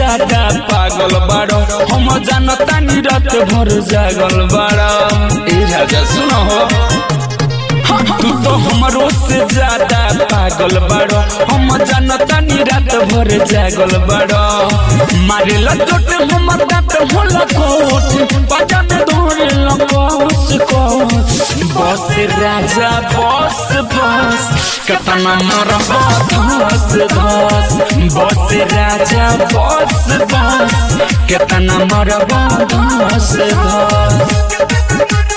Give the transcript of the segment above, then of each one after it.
ज्यादा पागल बाड़ो हम जानता नी रात भर जागल बाड़ो ए राजा सुनो हो तू तो हमरो से ज्यादा पागल बाड़ो हम जानता नी रात भर जागल बाड़ो मारे लचोट हमर दांत होला कोट पाजा में धोरे लकोस कोस बस राजा बस बस कतना मरब धस धस बस राजा बस बस कतना मरब धस धस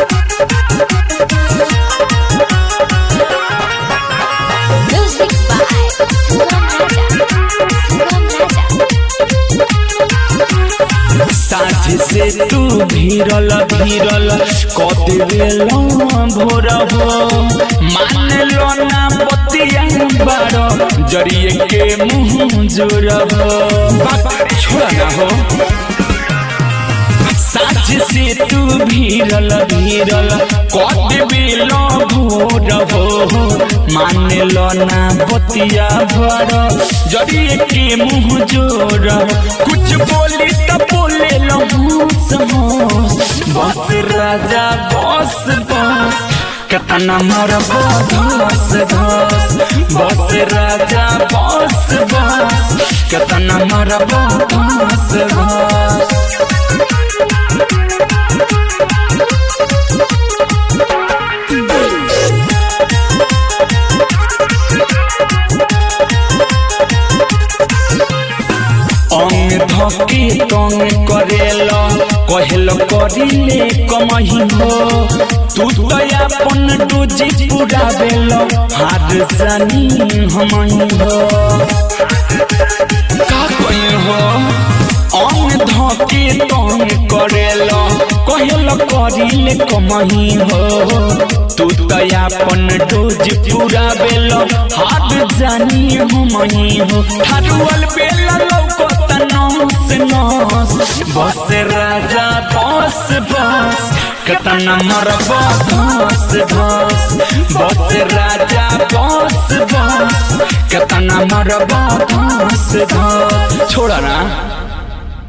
Music by Sugam Raja. Sugam Raja. साझ से तू भीरल भीरल कदेल भोर हो मान लो ना बतिया बारो जरिए के मुंह जोर हो बाप छोड़ ना हो साझ से तू भीरल भीरल कदेल भोर हो मान लो ना बतिया बारो जरिए के मुंह जोर कुछ बोली तो बोले लो बस राजा बस बस कतना मोर धस धस बस राजा बस बस कतना मोर धस धस अंग धके तंग करेल कहल करिले कमही हो तू तो अपन डोजी पूरा बेल हार जानी हमही हो का कही हो अंग धके तंग करेल कहल करिले कमही हो तू तो अपन डोज पूरा बेल हार जानी हमही हो ठाडुअल बेल लौकत नस नस बस राजा बस बस कतना मरब धस धस बस राजा बस बस कतना मरब धस धस छोड़ा ना